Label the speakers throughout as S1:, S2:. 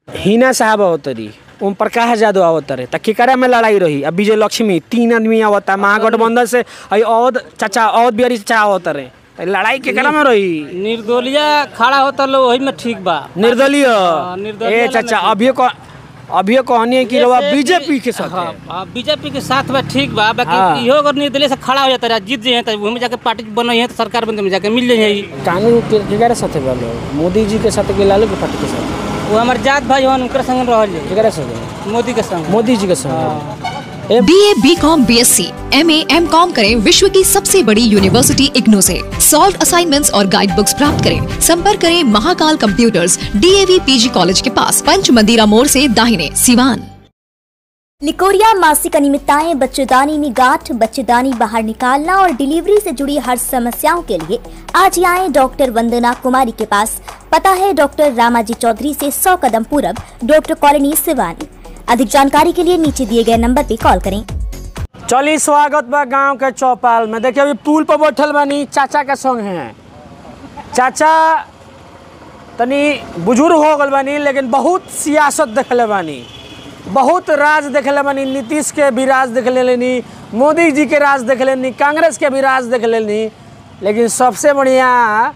S1: हिना साहब अवतरी ओम प्रकाश यादव अवतरे त केकरा में लड़ाई रही अब विजय लक्ष्मी तीन आदमी आवता महागठबंधन से आई अवध चाचा अवध बिहारी चाचा अवतरे त लड़ाई केकरा में रही
S2: निर्दलीय खड़ा होता लो वही में ठीक बा
S1: निर्दलीय
S2: निर्दलीय
S1: ए
S2: वाला
S1: चाचा
S2: में
S1: अभियो को अभियो कहनी है कि रवा बीजेपी के साथ है।
S2: हाँ बीजेपी के साथ बा ठीक बा
S1: हाँ।
S2: बाकी इहो अगर निर्दलीय से खड़ा हो जाता रहा जीत जाए तो वहीं जाके पार्टी बनई है तो सरकार बनते में जाके मिल जाए
S1: कानून के केकरा साथे बालो मोदी जी के साथ के लालू के पार्टी के साथ
S2: वो हमारे जात भाई हन उनके संग रहल जाए
S1: केकरा साथे
S2: मोदी के संग
S1: मोदी जी के साथ
S3: B A B com B S C M A M com करें विश्व की सबसे बड़ी यूनिवर्सिटी इग्नू से सॉल्व असाइनमेंट्स और गाइड बुक्स प्राप्त करें संपर्क करें Mahakal computers DAV PG college के पास पंच मंदिरा मोड़ से दाहिने सिवान
S4: निकोरिया मासिक अनियमितताएं बच्चेदानी में गांठ बच्चेदानी बाहर निकालना और डिलीवरी से जुड़ी हर समस्याओं के लिए आज ही आए डॉक्टर वंदना कुमारी के पास पता है डॉक्टर रामाजी चौधरी से 100 कदम पूरब डॉक्टर कॉलोनी सिवानी अधिक जानकारी के लिए नीचे दिए गए नंबर पर कॉल करें
S1: चली स्वागत बा गांव के चौपाल में देखिए अभी पुल पर बैठल बानी चाचा के संग हैं चाचा तनी बुजुर्ग हो गल बानी लेकिन बहुत सियासत देखले बानी बहुत राज देखले बानी नीतीश के भी राज देख लेनी मोदी जी के राज देख लेनी कांग्रेस के भी राज देख लेनी लेकिन सबसे बढ़िया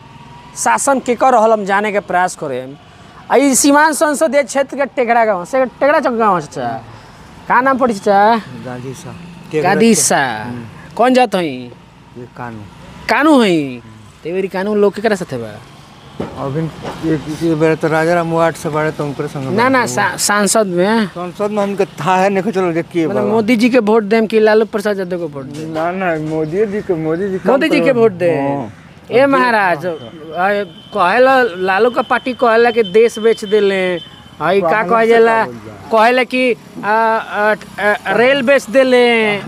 S1: शासन केकर रहल हम जाने के प्रयास करें आ ई सीमांत संसदीय क्षेत्र के टेकड़ा गाँव से टेकड़ा चौक गाँव है चाचा का नाम पड़ी चाचा
S5: गांधी सा
S1: कादिसा कौन जात हई
S5: ये कानू
S1: कानू हई तेवरी कानू लोग केकरा साथे बा
S5: अभी एक ये बेरा तो राजा राम वार्ड से बड़े तो उनके संग
S1: ना ना सा- सांसद में
S5: संसद में हमके था है नहीं चलो देखिए
S1: मतलब मोदी जी के वोट देम कि लालू प्रसाद यादव को वोट देम
S5: ना ना मोदी जी के मोदी जी काम
S1: मोदी जी के
S5: करो।
S1: वोट दे
S5: हाँ।
S1: ए महाराज आ, कहेला लालू का पार्टी कहेला कि देश बेच देले हई का कहे जाला कहेला कि आ, आ, आ, रेल बेच देले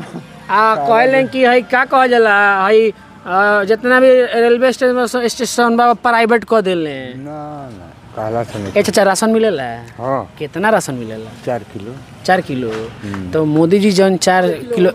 S1: आ कहेले कि हई का कहे जाला हई आ, जितना भी रेलवे स्टेशन स्टेशन बा प्राइवेट कर देले
S5: ना ना काला से नहीं
S1: ए चाचा राशन मिलेला
S5: हाँ
S1: कितना राशन मिलेला
S5: चार किलो
S1: चार किलो तो मोदी जी जौन चार किलो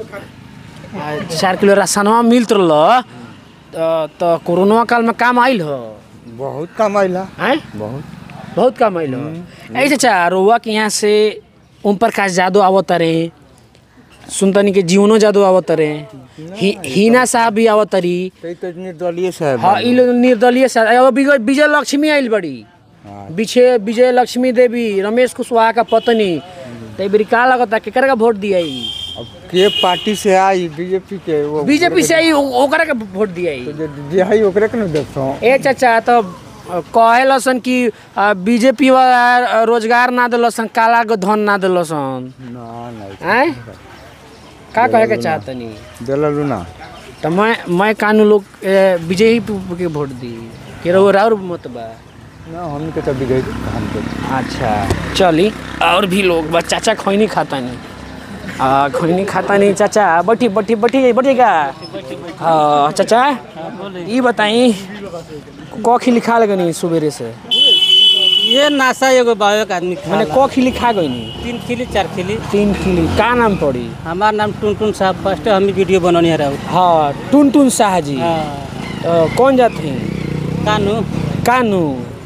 S1: आ, चार किलो राशनवा मिलत रहल तो, तो कोरोना काल में काम आइल हो
S5: बहुत कम आइला
S1: हैं
S5: बहुत
S1: बहुत काम आइल हो ऐसे चाचा रोआ के यहाँ से ओम प्रकाश यादव आवत रहे सुनतनी के जीवनो यादव आवत रहे हि, हिना साहब भी आवत रही
S5: कई तो निर्दलीय साहब
S1: हाँ इ लोग निर्दलीय साहब अब विजय विजय लक्ष्मी आइल बड़ी
S5: हाँ।
S1: पीछे विजय लक्ष्मी देवी रमेश कुशवाहा का पत्नी तो बेरी का लगता केकरा का वोट दिया
S5: अब के पार्टी से आई बीजेपी के वो
S1: बीजेपी से आई ओ- ओकरा के वोट दिया
S5: तो जे जे है ओकरे के ना देखो
S1: ए चाचा तो कहे लसन कि बीजेपी वाला रोजगार ना दिलसन काला के धन ना दिलसन
S5: ना ना
S1: हैं का कहे के चाहतनी
S5: दिललू ना
S1: तो मैं मैं कानू लोग ए, विजय ही के वोट दी के रहो और मत बा
S5: ना हमने के तो बिगड़ हम के
S1: अच्छा चली और भी लोग बस चाचा खैनी खाता नहीं आ, खैनी खाता नहीं चाचा बैठी बैठी बैठी बैठेगा हाँ चाचा ये बताई क खिली खा लगे नहीं सुबेरे से
S2: ये नासा एगो बायो एक आदमी
S1: मैंने
S2: खाला।
S1: क खिली खा गई नहीं
S2: तीन खिली चार खिली
S1: तीन खिली का नाम पड़ी
S2: हमार नाम टुनटुन साहब फर्स्ट हम वीडियो बनौनी रहा
S1: हाँ टुन टुन शाह जी
S2: हाँ
S1: अ, कौन जात हैं
S2: कानू
S1: कानू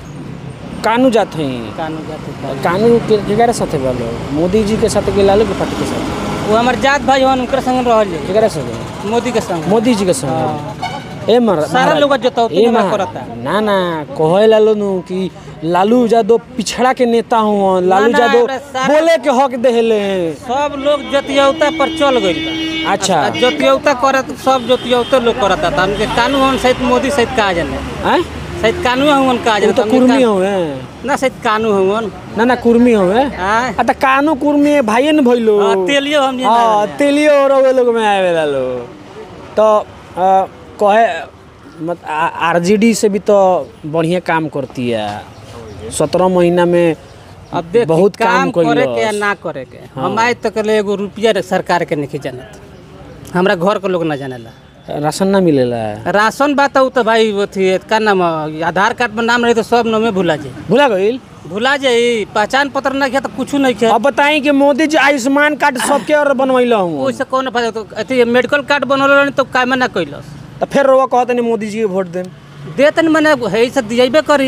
S1: कानू जात हैं
S2: कानू जाते था।
S1: कानू के केकरा साथे बालो मोदी जी के साथ के लालू के पार्टी के साथ
S2: वो हमारे जात भाई हन उनके संग रहल जाए
S1: केकरा साथे
S2: मोदी के संग
S1: मोदी जी के साथ ए मर
S2: सारा
S1: महाराज,
S2: लोग जोतौती
S1: ए
S2: में
S1: महा-
S2: करता।
S1: ना ना कहे लालू नु कि लालू यादव पिछड़ा के नेता हुआ लालू
S2: ना,
S1: यादव
S2: हमरा सारा-
S1: बोले के हक देले हैं
S2: सब लोग जोतियौता पर चल गइल बा
S1: अच्छा
S2: आ जोतियौता करत सब जोतियौता लोग करता था हमके कानू हन सहित मोदी सहित कहा जाने
S1: हैं
S2: सहित कानू हन कहा
S1: वो
S2: जाने
S1: तो
S2: हमके
S1: कुर्मी
S2: का-
S1: हुए
S2: ना सहित कानू हन
S1: ना ना कुर्मी हुए
S2: हाँ
S1: आ त कानू कुर्मी भाइये न भइलो
S2: हाँ, तेलियो हम जाने
S1: हाँ
S2: वाले हैं।
S1: तेलियो और वे लोग में आवे ला लो तो आ, कहे मत आरजेडी से भी तो बढ़िया काम करती है सत्रह महीना में
S2: अब देख
S1: बहुत काम
S2: काम करे
S1: कइलस।
S2: के या ना करे के हम आज तक ले एगो रुपया रे सरकार के नहीं जानत हमरा घर के लोग ना जानेला
S1: राशन ना मिलेला
S2: राशन बात उ तो भाई अथी का नाम है, आधार कार्ड में नाम रही तो सब नामे भुला जाए
S1: भुला गईल
S2: भुला जाई पहचान पत्र नहीं किया तो कुछ नहीं किया
S1: अब बताई कि मोदी जी आयुष्मान कार्ड सबके और बनवैला हूँ
S2: ओइसे कौन फायदा तो अथी मेडिकल कार्ड बनल रहनी तो काहे में ना कैलस
S1: तो फिर रोवा कहत नहीं मोदी जी के वोट देम
S2: दे तनी मने है से दिएबे करी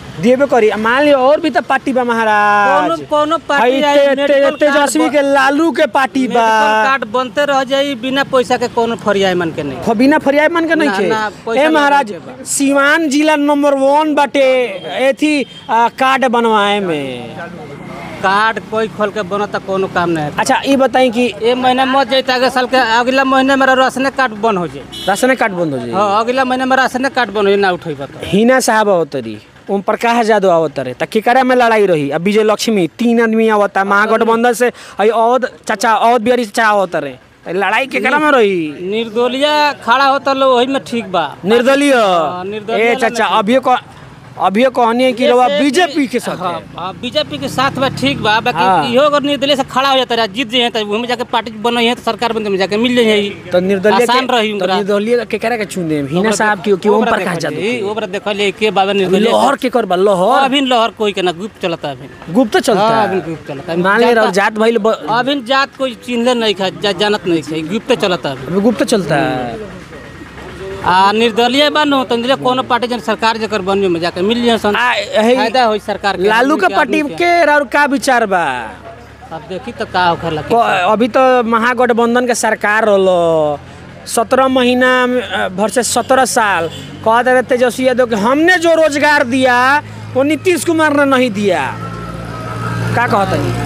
S1: देबे करी आ मान लियो और भी तो पार्टी बा महाराज
S2: कोनो कोनो पार्टी
S1: हई
S2: आई,
S1: ते- ते-
S2: मेडिकल कार्ड
S1: तेजस्वी
S2: ब-
S1: के लालू के पार्टी बा
S2: मेडिकल कार्ड बनते रह जाई बिना पैसा के कोनो फरियाई मन के नहीं
S1: बिना फरियाय मन के नहीं
S2: ना,
S1: खे
S2: ना, पैसा
S1: ए महाराज
S2: लगा के बा।
S1: सीवान जिला नंबर वन बाटे एथी आ, कार्ड बनवाए में
S2: कार्ड कोई खोल के बनता कोनो काम नहीं है
S1: अच्छा ये बताई कि
S2: ए महीना मत जाई त अगले साल के अगला महीने मेरा राशन कार्ड बंद हो जाए
S1: राशन कार्ड बंद हो जाए
S2: हाँ अगला महीने में राशन कार्ड बंद हो जाए ना उठेई बता
S1: हिना साहब आवतरी ओम प्रकाश यादव आवतरे त केकरा में लड़ाई रही अब विजय लक्ष्मी तीन आदमी आवता महागठबंधन से हई औद चाचा औद बिहारी चाचा आवतरे त लड़ाई केकरा में रही
S2: निर्दलीय खड़ा होता लो वही में ठीक बा
S1: निर्दलीय
S2: निर्दलीय
S1: ए
S2: वाला
S1: चाचा
S2: नहीं।
S1: अभी को अभी कहनी है कि रवा बीजेपी के साथ
S2: हाँ, हाँ, बीजेपी के साथ में ठीक बा बाकी
S1: हाँ।
S2: इहो अगर निर्दलीय से खड़ा हो जाता रहा जीत जाए तो वहीं में जाके पार्टी बनो है तो सरकार बनते में जाके मिल जाए
S1: तो निर्दलीय
S2: आसान
S1: के-
S2: रही
S1: तो
S2: उनकरा।
S1: निर्दलीय केकरा के चुने हिना साहब की कि ओम प्रकाश यादव के?
S2: ओबरा देखलिए के बाबा निर्दलीय
S1: लोहर के कर बा लोहर
S2: अभी लहर कोई के ना गुप्त चलता अभी
S1: गुप्त चलता
S2: हाँ, अभी
S1: है
S2: गुप्त चलता
S1: मान ले रहो जात भाई ब-
S2: अभी जात कोई चिन्हले नहीं खा जा, जानत नहीं खा गुप्त चलता अभी
S1: अभी गुप्त चलता है
S2: आ निर्दलीय बानो तो निर्दलीय कोनो पार्टी जन सरकार जकर बनियो में जाके मिल जाए सन
S1: आ, है-
S2: फायदा होई सरकार के
S1: लालू
S2: आदमी
S1: के पार्टी
S2: आदमी
S1: के और का विचार बा
S2: अब देखी तो का होखे लगे
S1: क- अभी तो महागठबंधन के सरकार रहलो सत्रह महीना में, अ, भर से सत्रह साल कह रहे तेजस्वी यादव कि हमने जो रोजगार दिया वो नीतीश कुमार ने नहीं दिया का कहता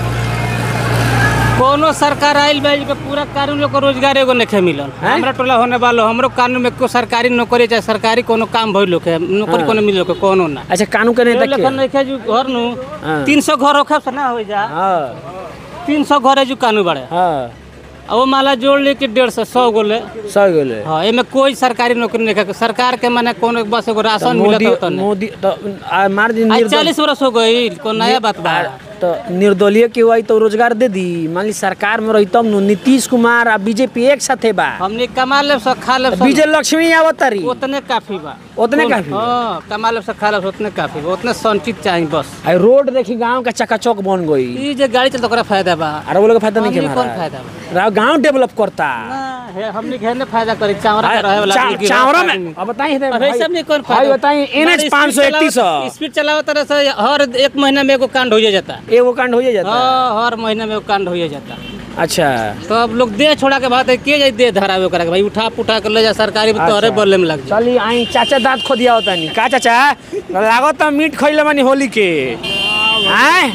S2: कोनो सरकार आइल बा के पूरा कानून लोग को रोजगार एगो नहीं मिलल
S1: हैं?
S2: हमरा टोला होने वालो हमरो कानून में को सरकारी नौकरी चाहे सरकारी कोनो काम भइल लोग नौकरी
S1: हाँ।
S2: कोनो मिल के कोनो ना
S1: अच्छा कानून के नहीं
S2: लेकिन
S1: देखे
S2: नहीं खे जो घर नु
S1: हाँ।
S2: 300 घर रखे से ना हो जा
S1: हाँ
S2: 300 घर है जो कानून बड़े
S1: हाँ
S2: अब वो माला जोड़ ले के डेढ़ सौ सौ गोले
S1: सही गेले
S2: हाँ एमे कोई सरकारी नौकरी नहीं है सरकार के माने कोनो बस एगो राशन
S1: मोदी
S2: मिलत होता नहीं
S1: मोदी तो आ, मार दिन
S2: आज
S1: निर्दल-
S2: चालीस वर्ष हो गई कोई नया बात बा
S1: आ, तो निर्दलीय के हुआ तो रोजगार दे दी मान ली सरकार में रही तब नु नीतीश कुमार आ बीजेपी एक साथे बा
S2: हमने कमा ले सब खा ले सब
S1: विजय लक्ष्मी आवतरी
S2: उतने काफी बा
S1: उतने काफी बा?
S2: हाँ कमा ले सब खा ले उतने काफी बा उतने संचित चाहिए बस
S1: आई रोड देखी गांव का चकाचौक बन गई
S2: ई जे गाड़ी चलता ओकरा फायदा बा
S1: अरे वो लोग के फायदा नहीं
S2: हमनी
S1: के
S2: कौन
S1: महाराज
S2: फायदा बा
S1: राव गांव डेवलप करता
S2: ना, हे- हमनी के ने फायदा करी चावरा के रहे वाला
S1: चा-
S2: आदमी की
S1: चावरा
S2: रास्ता
S1: में
S2: में।
S1: अब बताइए
S2: अरे सब नहीं कौन
S1: भाई
S2: फायदा
S1: बताइए एन एच
S2: मारे
S1: पाँच सौ
S2: स्पीड
S1: इकतीस
S2: चलावत- स्पीड चलावत तरह से हर एक महीना में एगो कांड हो जाता
S1: एगो कांड हो ही जाता है।
S2: हाँ हर महीने में एगो कांड हो जाता
S1: अच्छा
S2: तो अब लोग देह छोड़ा के बात है के जाई देह धरावे ओकरा के भाई उठा पुठा के ले जा सरकारी में तोहरे
S1: अच्छा।
S2: बल्ले में लग जा
S1: चली आई चाचा दांत खो दिया होता नहीं का चाचा लागत तो मीट खइले बानी होली के आए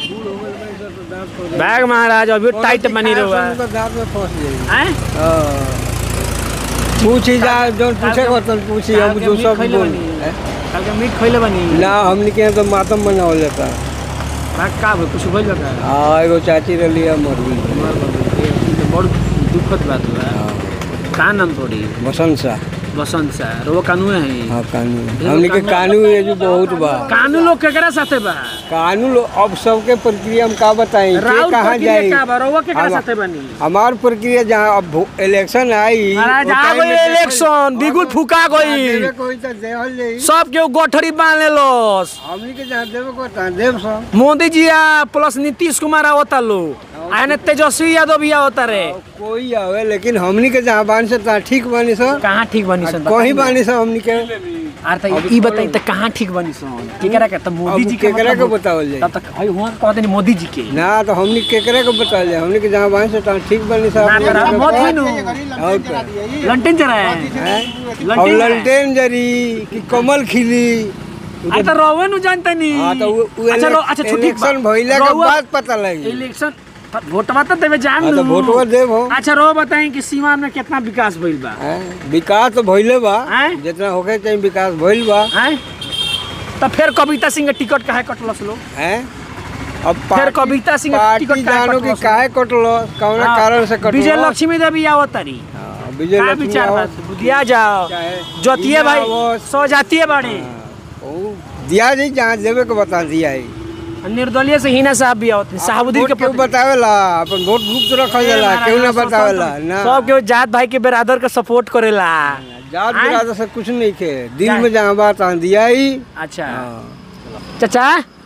S1: बैग महाराज अभी टाइट बनी रहुआ आए
S5: पूछी जा जौन पूछे को तन पूछी हम जो सब बोल
S1: कल के मीट खइले बानी
S5: ना हमने के यहाँ तो मातम बनावल जाता
S1: भाग का कुछ भइल बा
S5: हाँ एगो चाची रही है मर गई
S1: बड़ दुखद बात बा का नाम थोड़ी
S5: बसंत शाह
S1: बसंत सर वो कानून है
S5: हाँ कानून हमने के कानून ये जो बहुत बा
S1: कानून लोग केकरा साथे बा
S5: कानून लो- अब सबके प्रक्रिया हम का बताई के
S1: राउत
S5: कहाँ
S1: प्रक्रिया
S5: जाई
S1: का बा रउआ केकरा
S5: हम-
S1: साथे बनी
S5: हमार प्रक्रिया जहाँ अब भो- इलेक्शन आई
S1: महाराज
S5: वो
S1: आ
S5: टाइम
S1: गई
S5: में देखल-
S1: इलेक्शन बिगुल फुका गई
S5: देवे कोई तो देवल जाई
S1: सब केहू गठरी बांध लेलोस
S5: हमनी के जहाँ देवे को तहाँ देव सब
S1: मोदी जी आ प्लस नीतीश कुमार आवता लो आने तेजस्वी यादव भी आवता रे
S5: कोई आवे लेकिन हमनी के जहाँ बानी से तहाँ ठीक बानी सब
S1: कहाँ ठीक बनी सन
S5: कहीं बानी सब हमनी के
S1: आर त ई बताई त कहाँ ठीक बनी सन केकरा के त मोदी
S5: अब
S1: जी के
S5: केकरा के
S1: मतलब-
S5: बतावल जाई
S1: तब तक हई हुआ कहते नहीं मोदी जी के
S5: ना तो हमनी केकरे को बता जाए हमनी के जहाँ बानी से तहाँ ठीक बानी सब
S1: ना करा मत भइनु
S5: और क्या?
S1: लंटन चला है
S5: हैं? अब
S1: लंटेन जराए।
S5: ललटेन जरी कि कमल खिली
S1: आ त रउवे नु जानता नी
S5: हाँ तो उ- उ
S1: अच्छा रो अच्छा छुट्टी
S5: इलेक्शन भइला के बाद पता लगी
S1: इलेक्शन त वोटवा त देवे जान
S5: हाँ तो
S1: नु।
S5: वोटवा देव हम
S1: अच्छा रो बताएं कि सीमान में कितना विकास भइल बा
S5: हैं? विकास तो भइले बा
S1: हैं?
S5: जितना होके चाहिए विकास भइल बा
S1: हैं त फिर कविता सिंह के टिकट काहे कटलस लो
S5: हैं अब
S1: फिर
S5: पार्टी-
S1: कविता सिंह के
S5: पार्टी
S1: टिकट काहे
S5: जानो कि
S1: कटलस?
S5: काहे कटलो कौन
S1: हाँ,
S5: कारण से कटलो
S1: विजय लक्ष्मी देवी आवतरी
S5: हाँ, विजय
S1: का
S5: लक्ष्मी
S1: विचार बा
S5: आवत-
S1: बुधिया जाओ
S5: चाहे
S1: जोतिए भाई
S5: आवत।
S1: सौ जातीय बाड़े
S5: ओ, दिया जी जहाँ देवे के बता दिया है
S1: निर्दलीय से हिना साहब भी आवत साहबुद्दीन के
S5: वोट केहू
S1: पति-
S5: बतावेला अपन वोट गुप्त रखल जाला
S1: महाराज,
S5: केहू ना
S1: सब-
S5: बतावेला
S1: सब-
S5: ना
S1: सब केहू जात भाई के बिरादर के सपोर्ट करेला
S5: जात
S1: आय?
S5: बिरादर से कुछ नहीं खे दिल
S1: क्या?
S5: में जहाँ बात आ दिया ही
S1: अच्छा
S5: हाँ।
S1: चाचा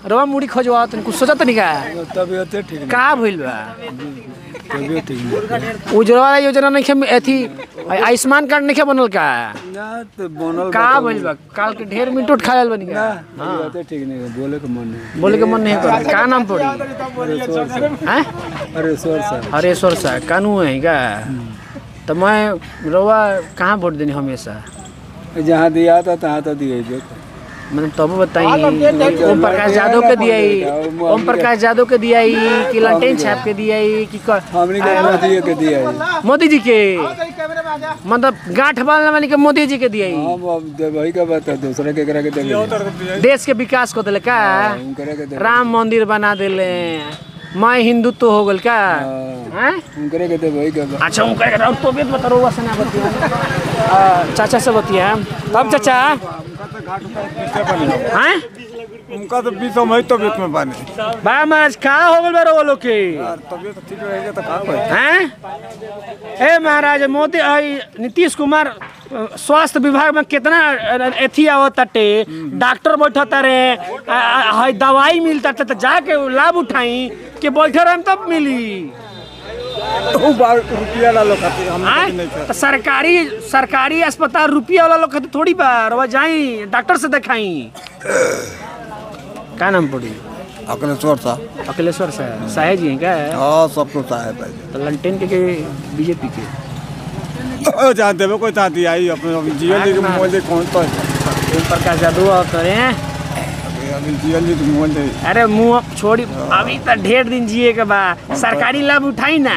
S1: रवा मुड़ी खोजवा तनी कुछ सोचा तनी का
S5: तबियत ठीक
S1: का भइल बा
S5: तबियत ठीक नहीं
S1: उज्ज्वला योजना नहीं खे एथी आयुष्मान कार्ड नहीं खे बनल का
S5: ना तो बनल
S1: का भइल बा काल के ढेर मिनट उठ खायल बनी का
S5: तबियत ठीक नहीं बोले के मन नहीं
S1: बोले के मन नहीं कर का नाम पड़ी
S5: हरेश्वर सर
S1: हैं
S5: हरेश्वर सर
S1: हरेश्वर सा कानू है का तो मैं रवा कहाँ वोट देनी हमेशा
S5: जहाँ दिया था तहाँ तो दिए जो
S1: मतलब तब बताई ओम प्रकाश यादव के दिया ओम प्रकाश यादव के दिया कि लंटेन छाप के दिया कि क-
S5: हमने के मोदी के दिया है
S1: मोदी जी के मतलब गांठ बांधने वाली के मोदी जी के दिया
S5: हम अब देवही का बात है दूसरे के करा के देवे
S1: देश के विकास को दिले का
S5: हम करे के देवे
S1: राम मंदिर बना दिले मैं हिंदुत्व हो गल का हैं
S5: हम करे के देवही का बात
S1: अच्छा उनका एक राउंड तो भी बता रहा से ना बतिया आ, चाचा से बतिया तब चाचा हैं
S5: उनका तो बीस में तबियत में बाने
S1: बा महाराज का हो गल बा वो लोग के
S5: तबियत ठीक रहेगा तो का कोई
S1: हैं ए महाराज मोदी आई नीतीश कुमार अ, स्वास्थ्य विभाग में कितना अ, एथी आवत ताटे डॉक्टर बैठता रे आ, आ, हई दवाई मिलता तो जाके लाभ उठाई कि बैठे रहे तब मिली
S5: रुपया ला लो खातिर हम
S1: आय? तो सरकारी सरकारी अस्पताल रुपया वाला लोग खातिर थोड़ी बा रवा जाई डॉक्टर से दिखाई का नाम पड़ी
S5: अकलेश्वर साहब
S1: अखिलेश्वर साहब साहे जी हैं क्या
S5: हाँ सब तो साहब है
S1: तो लंटेन के, के बीजेपी के
S5: जहाँ देवे कोई जहाँ दिया ही अपने अभी जीवन जी के मोबाइल दे कौन तो है
S1: ओम प्रकाश यादव और करें
S5: अभी जीवन जी के मोबाइल दे
S1: अरे मुंह अब छोड़ी अभी तो ढेर दिन जिए के बा सरकारी लाभ उठाई ना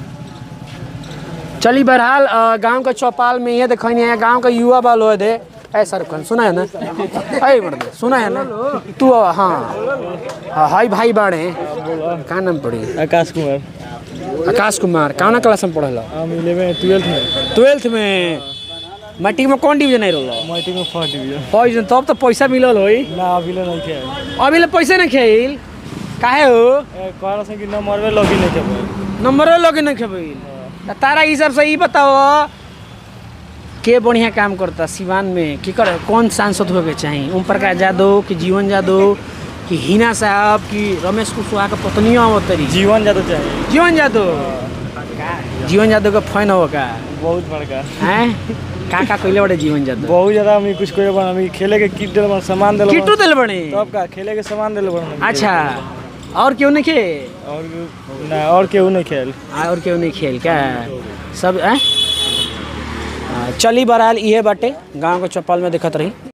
S1: चली बहरहाल अ, गांव के चौपाल में ये देखो है गांव का युवा बाल हो दे ऐ सर खान सुना है ना ऐ बड़े सुना है ना तू अ, हाँ हाँ हाई भाई बाड़े का नाम पड़ी
S6: आकाश कुमार
S1: आकाश कुमार कौना क्लास में पढ़ल
S6: हम इलेवन ट्वेल्थ में
S1: ट्वेल्थ में मैट्रिक में कौन डिवीजन आई रहा
S6: मैट्रिक में फर्स्ट डिवीजन
S1: डिवीजन तब तो पैसा मिलल होई
S6: ना अभी ले नहीं खेल
S1: अभी ले पैसे नहीं खेल काहे हो
S6: कह रहा कि नंबर में लॉगिन नहीं कर
S1: नंबरो लगे नहीं खेबई त तारा हिसाब से ई बताओ के बढ़िया काम करता सिवान में की कर कौन सांसद होके के चाहिए ओम प्रकाश यादव कि जीवन यादव कि हिना साहब कि रमेश कुशवाहा के पत्नी अवतरी
S6: जीवन ज्यादा चाहिए
S1: जीवन यादव जीवन यादव का फैन हो का
S6: बहुत बड़का
S1: हैं का का कइले बड़े जीवन यादव
S6: बहुत ज्यादा हमें कुछ कोई बन हमें खेले के किट दिल सामान दिल
S1: किटू दिल बने
S6: तब का खेले के सामान दिल बन
S1: अच्छा और क्यों नहीं खे
S6: और ना और केहू नहीं खेल
S1: और क्यों नहीं खेल क्या सब हैं चली बहरहाल इहे बाटे गांव के चौपाल में देखत रही